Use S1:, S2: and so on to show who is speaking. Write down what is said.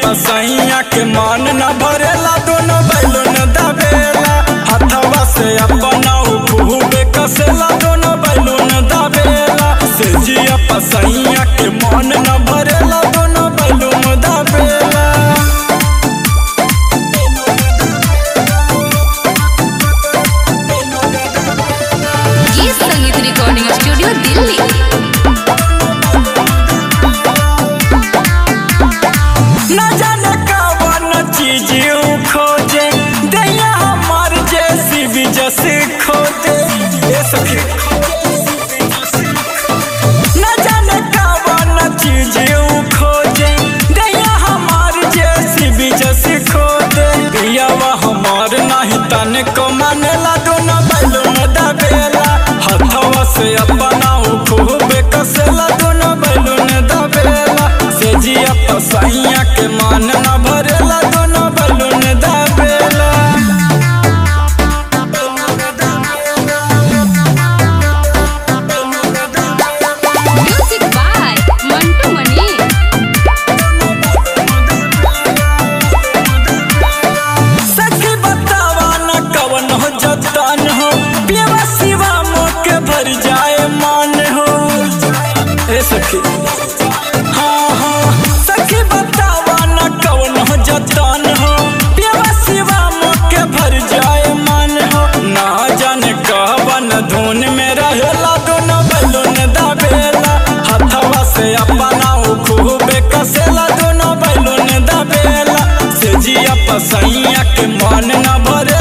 S1: पसैया के मन न भरेला दोनों बैलून दबेला हथवा से अपना खूबे कसेला दोनों बैलून दबेला से जिया पसैया के मन न भरेला दोनों बैलून दबेला
S2: गीत संगीत रिकॉर्डिंग स्टूडियो दिल्ली
S1: न जाने कवन चीज ऊ खोजे दैया हमार जैसी भी जैसे खोजे ए सखी न जाने कवन चीज ऊ खोजे दैया हमार जैसी भी जैसे खोजे पियावा हमार नहीं तने को मानेला दोनों बैलून दबेला हथवा से अपना ऊ खूबे कसेला दोनों बैलून दबेला से जिया पसैया के मान न भरेला दोनों बैलून दबेला
S2: म्यूजिक बाय मंटू मनी
S1: सखी बतावा न कवन हो जतन हो पियवा सिवा के भर जाए मान हो ए सखी हाँ हाँ सखी बतावा न कवन हो जतन हो पियवा सिवा के भर जाए मान हो ना जाने कहवन धुन में रहेला दोनों बैलून दबेला हथवा से अपना ऊ खूबे कसेला दोनों बैलून दबेला से जिया पसैया के मन न भरे